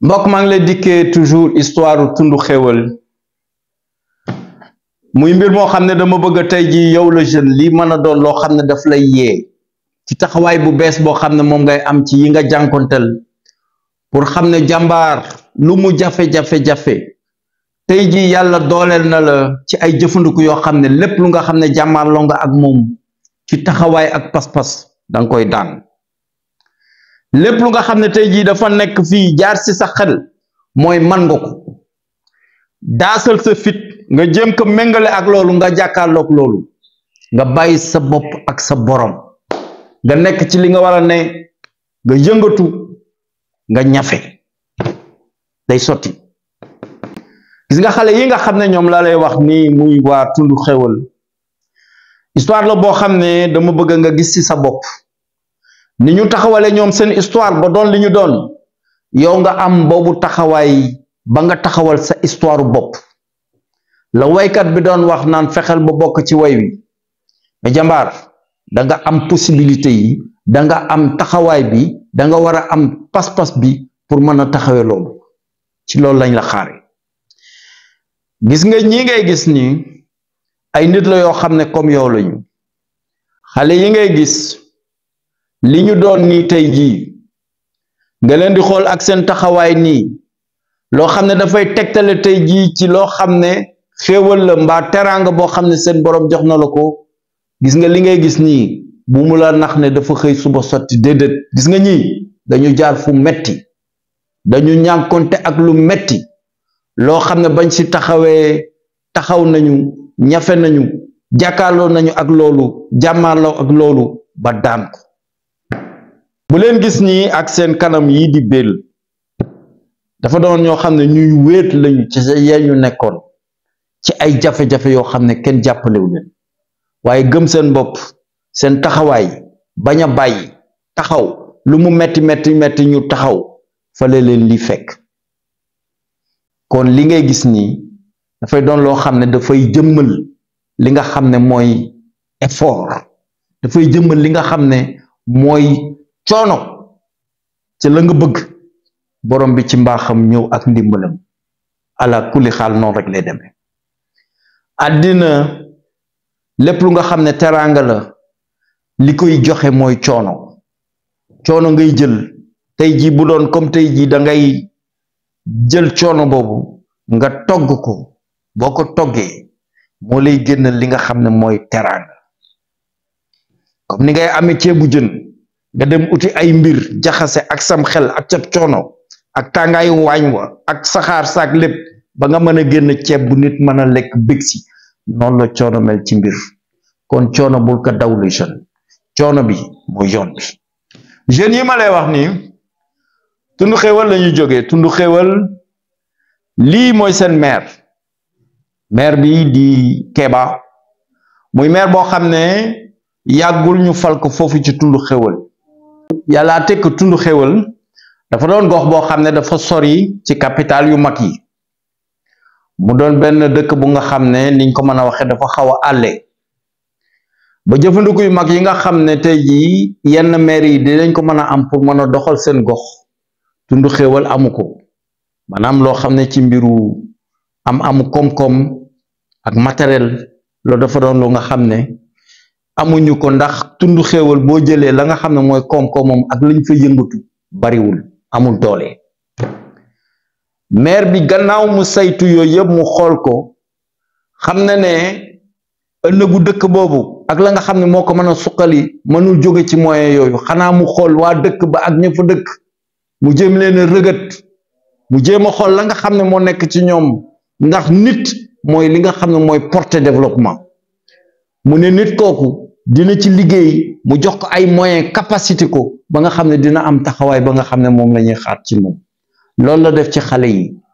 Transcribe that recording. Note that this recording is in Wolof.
mbokk maa ngi lay dikkee toujours histoire tundu xéwal muy mbir moo xam ne dama bëgg a tey ji yow la jeune lii mën a doon loo xam ne daf lay yee ci taxawaay bu bees boo xam ne moom ngay am ci yi nga jànkonteel pour xam ne jàmbaar lu mu jafe-jafe-jafe tey ji yàlla dooleel na la ci ay jëfandiku yoo xam ne lépp lu nga xam ne jàmmaarloo nga ak moom ci taxawaay ak pas-pas danga koy daan lépp lu nga xam ne tey jii dafa nekk fii jaar ci sa xel mooy man nga ko daasal sa fit nga jéem ko méngale ak loolu nga jàkkaarloog loolu nga bàyyi sa bopp ak sa borom nga nekk ci li nga war a ne nga yëngatu nga ñafe day sotti gis nga xale yi nga xam ne ñoom laa lay wax nii muy waa tundu xewal histoire la boo xam ne dama bëgg nga gis ci sa bopp ni ñu taxawale ñoom seen histoire ba doon li ñu doon yow nga am boobu taxawaay ba nga taxawal sa histoire bopp la waykat bi doon wax naan fexeel ba bokk ci way wi mais jàmbaar da nga am possibilité yi da nga am taxawaay bi da nga war a am pas-pas bi pour mën a taxawee loolu ci loolu lañ la xaare gis nga ñi ngay gis nii ay nit la yoo xam ne comme yow lañu xale yi ngay gis li ñu doon nii tey jii nga leen di xool ak seen taxawaay nii loo xam ne dafay tegtale tey jii ci loo xam ne xéewal la mbaa teraanga boo xam ne seen borom jox na la ko gis nga li ngay gis nii bu mu la nax ne dafa xëy suba sotti déedéet gis nga ñii dañu jaar fu metti dañu ñànkonte ak lu metti loo xam ne bañ ci taxawee taxaw nañu ñafe nañu jàkkaarloo nañu ak loolu jàmmaarloo ak loolu ba daan ko bu leen gis nii ak seen kanam yi di bél dafa doon ñoo xam ne ñuy wéet lañu ci sa yee ñu nekkoon ci ay jafe-jafe yoo xam ne kenn jàppalewu leen waaye gëm seen bopp seen taxawaay bañ a bàyyi taxaw lu mu metti metti metti ñu taxaw fale leen li fekk kon li ngay gis nii dafay doon loo xam ne dafay jëmmal li nga xam ne mooy effort dafay jëmmal li nga xam ne mooy coono ci la nga bëgg borom bi ci mbaaxam ñëw ak ndimbalam ala kulli xaal noonu rek lay demee àddina lépp lu nga xam ne teraanga la li koy joxe mooy coono coono ngay jël tey jii bu doon comme tey jii da ngay jël coono boobu nga togg ko boo ko toggee moo lay génnal li nga xam ne mooy teraanga comme ni ngay amee ceebu jën nga dem uti ay mbir jaxase ak sam xel ak ca coono ak tàngaayu waañ wa ak saxaar saak lépp ba nga mën a génn ceeb bu nit mën a lekk bég si noonu la coono mel ci mbir kon coono bul ko dawlu jeune coono bi mooy yoon bi jeunes yi ma lay wax nii tundu xéwal la ñuy jógee tundu xéwal lii mooy seen maire maire bi di Kéba muy maire boo xam ne yàggul ñu fal ko foofu ci tundu xéwal yàllaa tekk tundu xéwal dafa doon gox boo xam ne dafa sori ci capital yu mag yi mu doon benn dëkk bu nga xam ne niñ ko mën a waxee dafa xaw a àlle ba jëfandiku yu mag yi nga xam ne tey jii yenn maire yi dinañ ko mën a am pour mën a doxal seen gox tundu xéwal amu ko maanaam loo xam ne ci mbiru am amu koom-koom ak matériel loolu dafa doon lu nga xam ne amuñu ko ndax tundu xéwal boo jëlee la nga xam ne mooy koom-koomam ak lañ fa yëngatu bariwul amul doole maire bi gannaaw mu saytu yooyu yëpp mu xool ko xam na ne ëllëgu dëkk boobu ak la nga xam ne moo ko mën a suqali mënul jóge ci moyen yooyu xanaa mu xool waa dëkk ba ak ña fa dëkk mu jéem leen a rëgët mu jéem a xool la nga xam ne moo nekk ci ñoom ndax nit mooy li nga xam ne mooy porter développement mu ne nit kooku dina ci liggéey mu jox ko ay moyens capacité ko ba nga xam ne dina am taxawaay ba nga xam ne moom la ñuy xaar ci moom loolu la def ci xale yi